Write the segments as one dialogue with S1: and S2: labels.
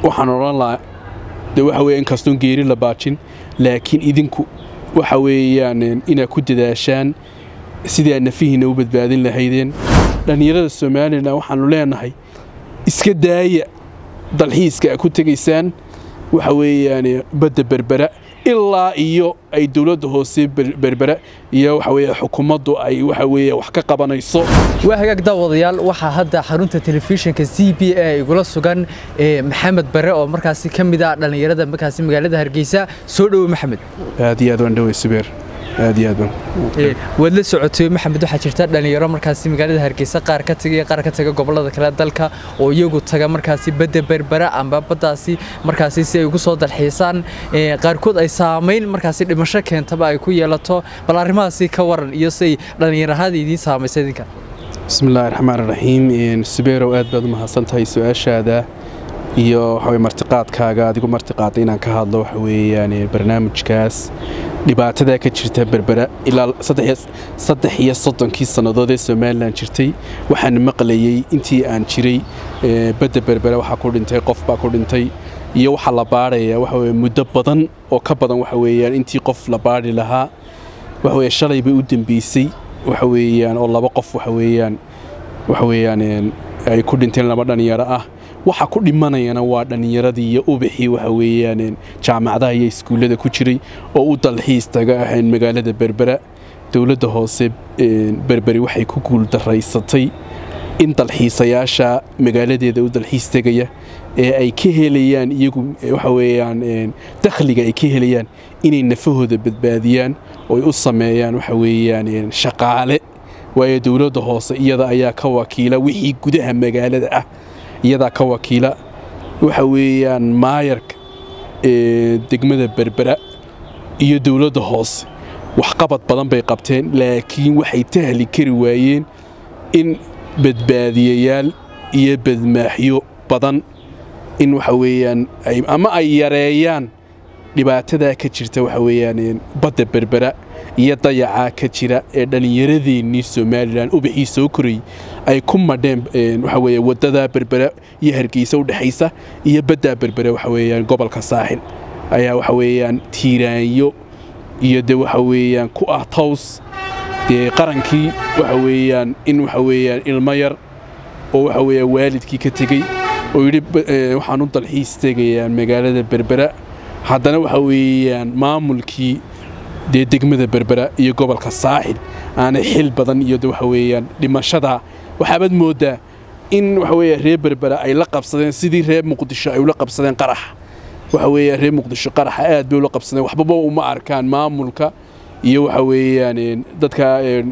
S1: waxaan odhan lahaa de waxa weeye inkastoon geeri la baajin laakiin idinku waxa weeyaan inaad ku dadaashaan sidii aad nafihiina u badbaadin lahaydeen dhallinyarada somalilan waxaannu leenahay iska daaya dalxiiska aad ku tegaysaan waxa weeyaan badda berbera ilaa iyo ay dowladda hoose berbera iyo waxa weeye xukuumaddu ay waxa weeye wax ka qabanayso
S2: waa hagaag daawadayaal waxaa hadda xarunta telefishinka c b a igula sugan maxamed bare oo markaasi ka mid ah dhallinyarada markaasi magaalada hargeysa soo dhowo maxamed
S1: aad iyo aad waan dhowey subeer aad iyo aad
S2: waad la socotay maxamed waxaa jirta dhallinyaro markaasi magaalada hargeysa qaar ka taga iyo qaar ka taga gobollada kale dalka oo iyagu taga markaasi badda berbera amba baddaasi markaasi si ay ugu soo dalxiisaan qaarkood ay saamayn markaasi dhimasho keentaba ay ku yeelato bal arrimahaasi ka waran iyo siay dhallinyarahada idiin saamaysay idinka
S1: bismillahi raxmaan raxiim subeerow aad baad u mahadsan tahay su-aashaada iyo waxaweye martiqaadkaaga adigu martiqaada inaan ka hadlo waxa weeyaan barnaamijkaas dhibaatadaa ka jirta berbera ilaa saddex iyo soddonkii sannadood ee somalilan jirtay waxaan maqlayey intii aan jiray badda berbera waxaa ku dhintay qof baa ku dhintay iyo waxaa la baadhaya waxa weye muddo badan oo ka badan waxa weeyaan intii qof la baadhi lahaa waxa weye shalay bay u dambeysay waxa weeyaan oo laba qof waxa weeyaan waxa weeyaan ay ku dhinteen laba dhallinyaro ah waxa ku dhimanayana waa dhallinyaradii iyo ubixii waxa weeyaan jaamacadaha iyo iskuullada ku jiray oo u dalxiis taga ahayn magaalada berbera dowladda hoose berberi waxay ku guuldaraysatay in dalxiisayaasha magaaladeeda u dalxiis tegaya ee ay ka helayaan iyagu waxa weeyaan dakhliga ay ka helayaan inay nafahooda badbaadiyaan oo ay u sameeyaan waxa weeyaan shaqaale waayo dowladda hoose iyada ayaa ka wakiila wixii gudaha magaalada ah iyadaa ka wakiila waxa weeyaan maayarka degmada berbera iyo dowladda hoose waxqabad badan bay qabteen laakiin waxay tahli kari waayeen in badbaadiyayaal iyo badmaaxyo badan in waxa weeyaan ama ay yareeyaan dhibaatadaa ka jirta waxa weeyaan badda berbera iyo dayacaa ka jira ee dhallinyaradeennii somalilan ubixii soo korayy ay ku madheen waxa weeye waddadaa berbera iyo hargeysa u dhexaysa iyo baddaa berbera waxa weeyaan gobolka saaxil ayaa waxa weeyaan tiiraanyo iyo de waxa weeyaan ku ah tows dee qarankii waxa weeyaan in waxa weeyaan ilmo yar oo waxa weeyaan waalidkii ka tegey oo yidhi waxaan u dalxiis tegayaan magaalada berbera haddana waxa weeyaan maamulkii dee degmada berbera iyo gobolka saaxil aanay xil badan iyo de waxa weeyaan dhimashada waxaabaad mooddaa in waxa weeya reer berbera ay la qabsadeen sidii reer muqdisho ay ula qabsadeen qaraxa waxa weeyaan reer muqdisho qaraxa aad bay ula qabsadeen waxbaba uma arkaan maamulka iyo waxa weeyaan dadka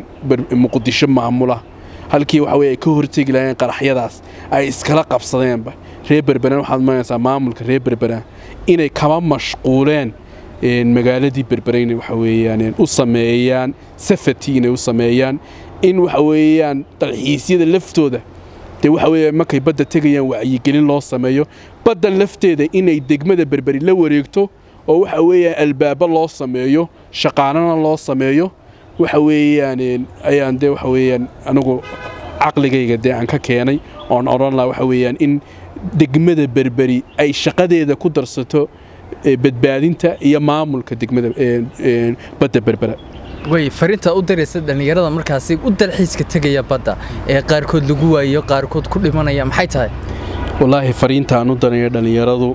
S1: muqdisho maamula halkii waxa weye ay ka hortegi lahayeen qaraxyadaas ay iskala qabsadeenba reer berberan waxaad maranaysaa maamulka reer berbera inay kama mashquuleen magaaladii berbera inay waxa weeyaan u sameeyaan safety inay u sameeyaan in waxa weeyaan dalxiisyada laftooda dee waxa weeye markay badda tegayaan wacyigelin loo sameeyo badda lafteeda inay degmada berberi la wareegto oo waxa weeyaan albaabo loo sameeyo shaqaanana loo sameeyo waxa weeyaan ayaan dee waxa weeyaan anigu caqligayga dee aan ka keenay oon odhan laha waxa weeyaan in degmada berberi ay shaqadeeda ku darsato badbaadinta iyo maamulka degmada badda berbera
S2: way fariinta u diraysa dhallinyarada markaasi u dalxiiska tegaya badda ee qaarkood lagu waayo qaarkood ku dhimanaya maxay tahay
S1: wallaahi fariintaan u danaya dhallinyaradu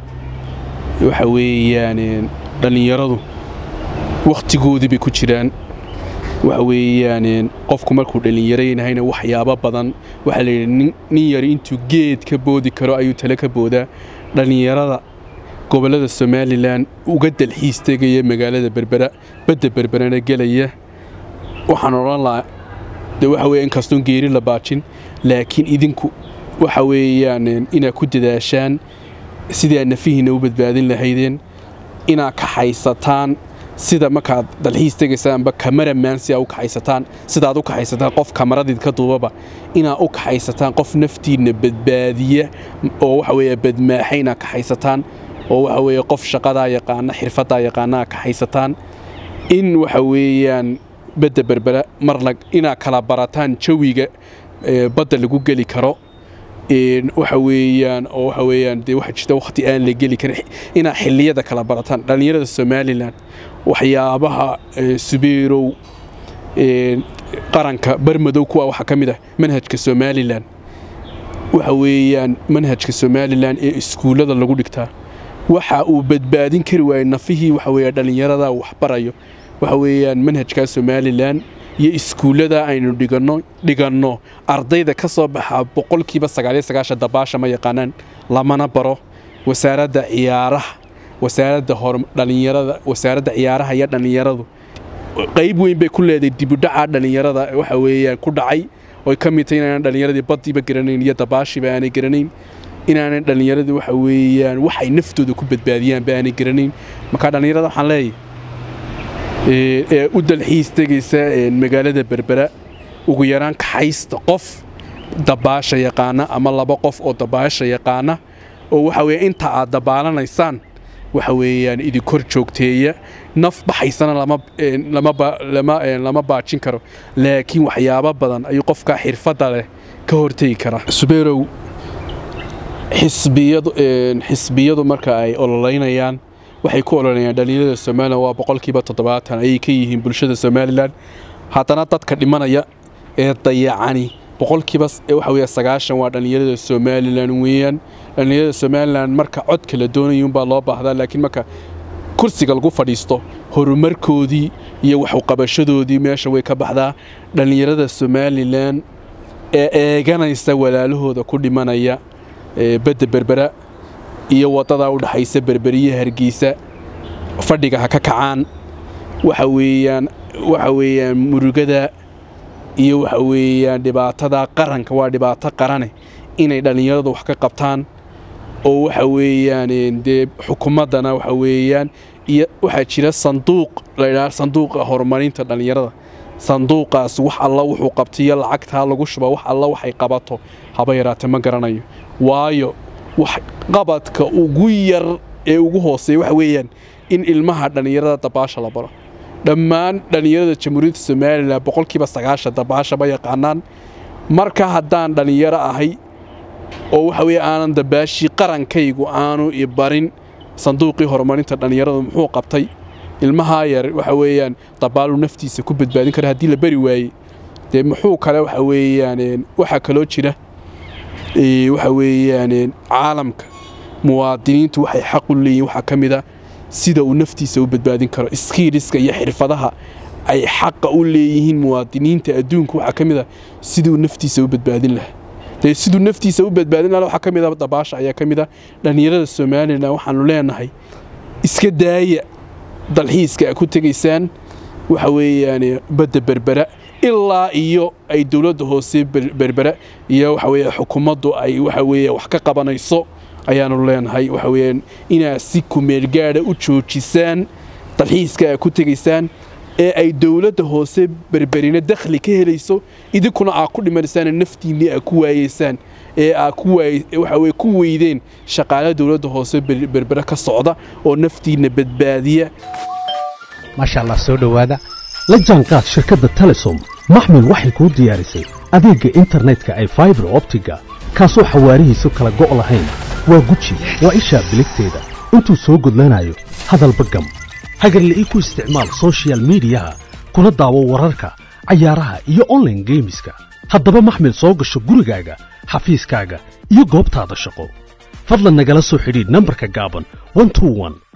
S1: waxa weeyaan dhallinyaradu wakhtigoodii bay ku jiraan waxa weeyaan qofku markuu dhallinyaraynahayna waxyaabo badan waxaa layidhi nin yari intuu geed ka boodi karo ayuu tale ka boodaa dhallinyarada gobollada somalilan uga dalxiis tegaya magaalada berbera badda berberana gelaya waxaan odhan lahaa de waxa weye inkastoon geeri la baajin laakiin idinku waxa weeyaan inaad ku dadaashaan sidii aad nafihiina u badbaadin lahaydeen inaad kaxaysataan sida markaad dalxiis tegaysaanba kamaramaan si aa u kaxaysataan sidaad u kaxaysataan qof kamaradiid ka duubaba inaad u kaxaysataan qof naftiinna badbaadiya oo waxa weeye badmaaxa inaad kaxaysataan oo waxa weeye qof shaqadaa yaqaana xirfaddaa yaqaana aad kaxaysataan in waxa weeyaan badda berbera mar inaad kala barataan jawiga badda lagu geli karo waxa weeyaan oo waxa weeyaan dee waxaa jirta wakhti aan la geli karin inaa xilliyada kala barataan dhallinyarada somalilan waxyaabaha subiirow qaranka barmadow kuwa waxaa ka mid ah manhajka somalilan waxa weeyaan manhajka somalilan ee iskuullada lagu dhigtaa waxa uu badbaadin kari waayey nafihii waxa weeya dhallinyarada waxbarayo waxa weeyaan manhajka somalilan iyo iskuullada aynu dhiganno dhiganno ardayda ka soo baxa boqolkiiba sagaaliyo sagaashan dabaasha ma yaqaanaan lamana baro wasaaradda ciyaaraha wasaaradda hor dhallinyarada wasaaradda ciyaaraha iyo dhallinyaradu qayb weyn bay ku leedahay dibudhaca dhallinyarada waxa weeyaan ku dhacay oy ka mid tahay inaanan dhallinyaradii baddiiba garanayn iyo dabaashiiba aanay garanayn inaanan dhallinyaradii waxa weeyaan waxay naftooda ku badbaadiyaanba aanay garanayn markaa dhallinyarada waxaan leeyahay ee u dalxiis tegaysa magaalada berbera ugu yaraan kaxaysta qof dabaasha yaqaana ama laba qof oo dabaasha yaqaana oo waxa weeye inta aad dabaalanaysaan waxa weeyaan idinkor joogteeya naf baxaysana lama baajin karo laakiin waxyaabo badan ayuu qofka xirfadda leh ka hortegi karaa subeerow xisbiyadu marka ay ololeynayaan waxay ku ololeeyaan dhallinyarada somalilan waa boqolkiiba toddobaatan ayay ka yihiin bulshada somalilan haddana dadka dhimanaya ee dayacani boqolkiiba waxa weeye sagaashan waa dhallinyarada somalilan weeyaan dhallinyarada somalilan marka codka la doonayuunbaa loo baahdaa laakiin marka kursiga lagu fadhiisto horumarkoodii iyo waxuqabashadoodii meesha way ka baxdaa dhallinyarada somalilan ee eeganaysa walaalahooda ku dhimanaya badda berbera iyo waddadaa u dhaxaysa berberiya hargeysa fadhiga ha ka kacaan waxa weeyaan waxa weeyaan murugada iyo waxa weeyaan dhibaatada qaranka waa dhibaato qarane inay dhallinyaradu wax ka qabtaan oo waxa weeyaan dee xukuumaddana waxa weeyaan iyo waxaa jira sanduuq laydhaha sanduuqa horumarinta dhallinyarada sanduuqaas wax alla wuxuu qabtaiyo lacagtaa lagu shuba wax alla waxay qabato haba yaraate ma garanayo waayo wax qabadka ugu yar ee ugu hooseeya waxa weeyaan in ilmaha dhallinyarada dabaasha la baro dhammaan dhallinyarada jamhuuriyadda somalilan boqolkiiba sagaashan dabaasha ma yaqaanaan marka haddaan dhallinyaro ahay oo waxa weeye aanan dabaashii qarankaygu aanu i barin sanduuqii horumarinta dhallinyaradu muxuu qabtay ilmahaa yar waxa weeyaan dabaalu naftiisa ku badbaadin kara haddii la beri waayey dee muxuu kale waxa weeyaan waxaa kaloo jira waxa weeyaan caalamka muwaadiniintu waxay xaq u leeyihin waxaa ka mid a sida uu naftiisa u badbaadin karo skiiliska iyo xirfadaha ay xaqa u leeyihiin muwaadiniinta adduunka waxaa ka mid a siduu naftiisa u badbaadin lahaa dee siduu naftiisa u badbaadin lahaa waxaa ka mid a dabaasha ayaa ka mid a dhallinyarada somalilan waxaanu leenahay iska daaya dalxiiska a ku tegaysaan waxa weeyaan badda berbera ilaa iyo ay dowladda hoose berbera iyo waxa weeye xukuumaddu ay waxa weeye wax ka qabanayso ayaanu leenahay waxa weeyaan inaad si kumeelgaadha u joojisaan dalxiiska a ku tegaysaan ee ay dowladda hoose berberina dakhli ka helayso idinkuna aad ku dhimanaysaan naftiinni aad ku waayeysaan ee aad ku waxa weye ku weydeen shaqaale dowladda hoose berbere ka socda oo naftiinna badbaadiya
S3: maasha allah soo dhowaada la jaanqaad shirkadda telesom maxmil waxay kuu diyaarisay adeegga internetka ay faibar optiga kaasoo xawaarihiisu kala go' lahayn waa guji waa ishaa biligteeda intuu soo gudlanayo hadalba gam hagarla'ii ku isticmaal sochial midiyaha kuna daawo wararka cayaaraha iyo onlaine geemiska haddaba maxmil soo gasho gurigaaga xafiiskaaga iyo goobtaada shaqo fadlan nagala soo xidhiidh nambarka gaaban